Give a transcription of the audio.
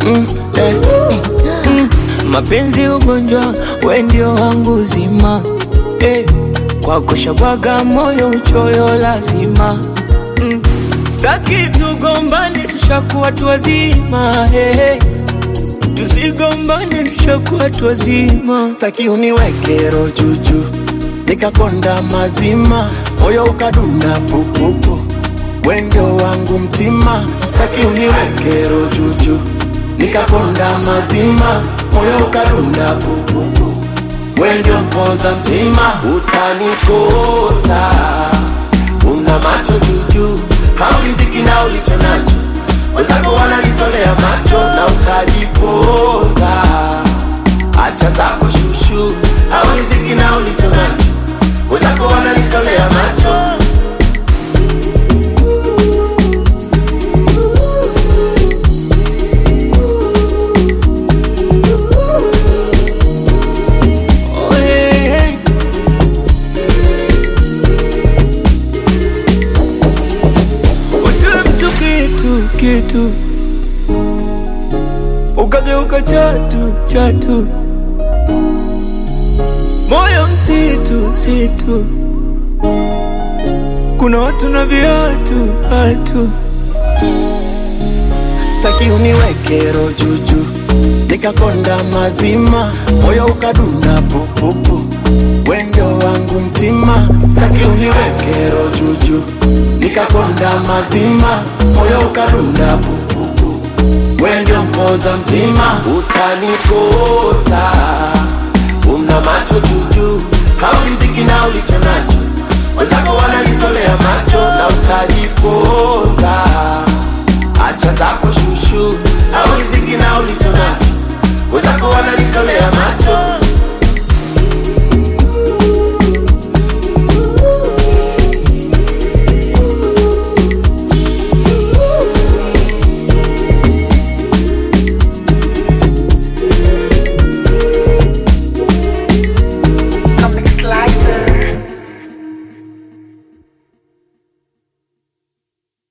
mm, eh. Mm, mapenzi ugonjwa, we ndio wangu uzima eh. Kwa kushabwaga moyo uchoyo lazima mm. Staki tugombane, tushakuwa tu wazima eh. Tusigombane, tushakuwa tu wazima. Staki uniweke roho juju nikakonda mazima, moyo ukadunda pupupu, we ndio wangu mtima. Staki uniweke roho juju nikakonda mazima, moyo ukadunda pupupu, we ndio mpoza mtima. Utanikosa, una macho juju, hauridhiki na ulicho nacho, wenzako wananitolea macho na utajipoza acha zako shushu, hauridhiki na ulicho nacho, wenzako wananitolea macho. Oh, hey, hey. Usiwe mtu kitu kitu, ukageuka chatu chatu, moyo msitu situ, kuna watu na viatu hatu Staki uniweke roho juju, nikakonda mazima, moyo ukadunda pupupu, we ndio wangu mtima. Staki uniweke roho juju, nikakonda mazima, moyo ukadunda pupupu, we ndio mpoza mtima. Utanikosa, una macho juju, hauridhiki na ulicho nacho, wenzako wananitolea macho